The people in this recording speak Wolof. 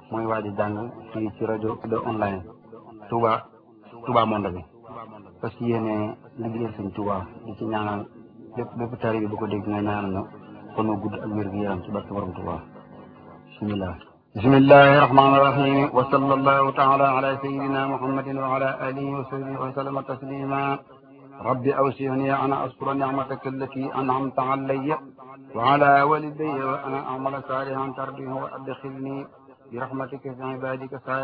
mooy waaj a jàng fii ci rajo de online Touba Touba Monde bi parce que yéene liggéeyal sëñ Touba di ci ñaanal lépp lépp tari bi bu ko dégg nga ñaanal ñu kon gudd ak wér gu yaram ci barke borom Touba bismillah bismillahi rahmani rahim wa sallallahu taala ala sayidina muhammadin wa ala alihi wa sahbihi wa sallama taslima rabbi awsini an askura nicmataka allati an'amta alayya wa ala walidayya wa ana amala salihan tardihu wa adkhilni bi rahmatika fi ibadika